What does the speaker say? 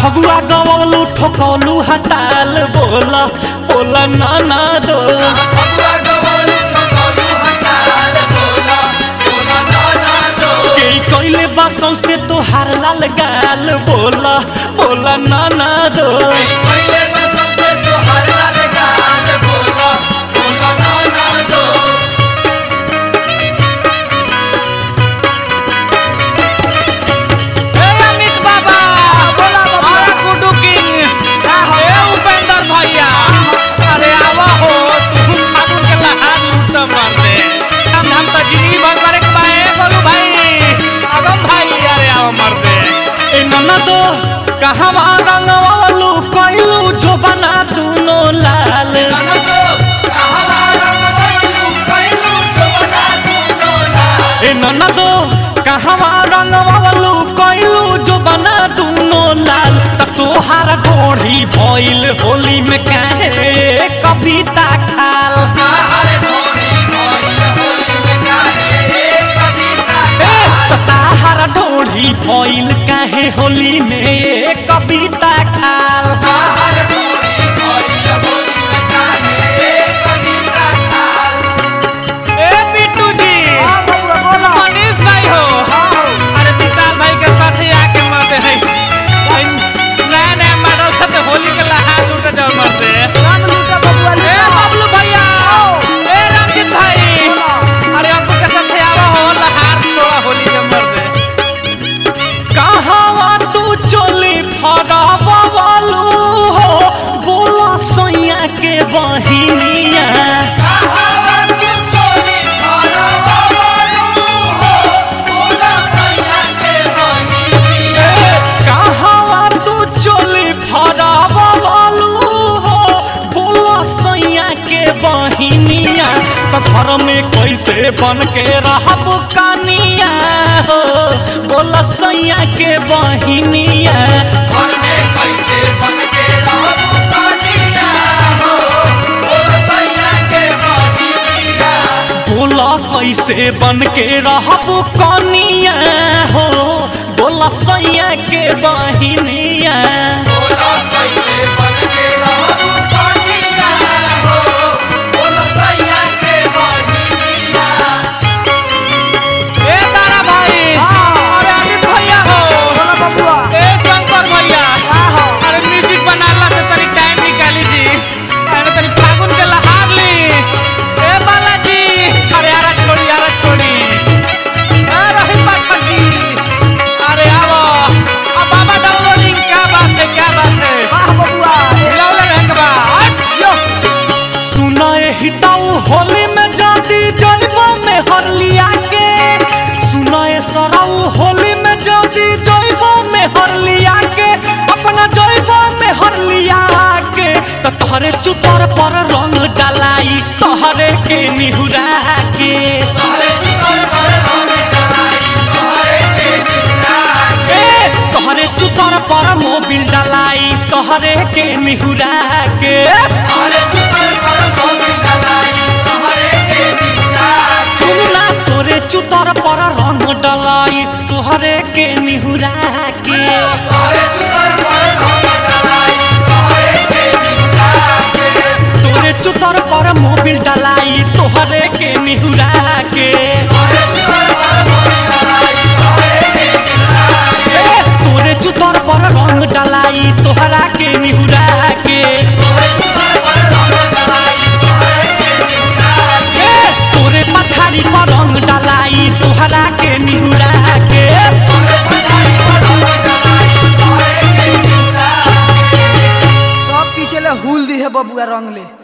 फगुआ गवलू ठोकौलू हताल बोला बोला ना ना दो के कोइले बासों से तो हार लाल गाल बोला बोला ना ना दो ए अमित बाबा बोला बाबा गुड्डू किंग ए उपेंद्र भैया अरे आवा हो तू फागुन के लहार लूट मार दे हम हम तो जिंदगी भर करे के बाए बोलू भाई अगम भाई अरे आवा मार दे ए नन्ना दो कहवा रंगवलू कोइलू जो बना दूनो लाल ए नन्ना दो कहवा रंगवलू कोइलू जो बना दूनो लाल त तोहार गोढ़ी भइल होली में काहे कविता खाल ए, त ताहार ढोढ़ी भइल काहे होली में कविता खाल ए बिट्टू जी मनीष भाई हो अरे विशाल भाई के साथ ही आके मरते हैं नया नया मॉडल से होली के लहार लूट जाओ मरते ए बबलू भैया ए रंजित भाई अरे अब्बू के साथ आवा हो लहार छोड़ा होली के मरते कहवा तू चोली फरबलू हो बोला सैया के बहिनिया कहवा तू चोली फरबलू हो बोला सैया के बहिनिया तो घर में कैसे बन के रहब कनिया हो बोला सैया के बहिनिया बोला कैसे बन के रहब कनिया हो बोला सैया के बहिनिया ए तारा भाई अरे अमित भैया हो ए शंकर भैया अरे म्यूजिक बनाला से तनी टाइम निकाली जी अरे तनी फागुन के लहार ली ए बालाजी अरे यारा छोड़ी यारा छोड़ी ए रही पाठक जी अरे आओ अब बाबा डाउनलोडिंग क्या बात है क्या बात है हिलावले रहे के बा हट यो सुनाए हिताऊ होली में जाती जलवा में हरलिया के सुनाए सराऊ होली में जाती जलवा में हरलिया के अपना जलवा में हरलिया के तो तोहरे चुतर पर रंग डलाई तोहरे के निहुरा के ए, तोहरे चुतर पर मोबिल डलाई तोहरे के निहुरा के सुनला तोरे चुतर पर रंग डलाई तोहरे के निहुरा के तोरे चुतर पर मोबिल डलाई तोहरे के निहुरा के ए, तोरे चुतर पर रंग डलाई तोहरा के निहुरा के ए, तोरे पछाड़ी पर रंग डलाई तोहरा के निहुरा के सब पीछे ले हुल दी है बबुआ रंग ले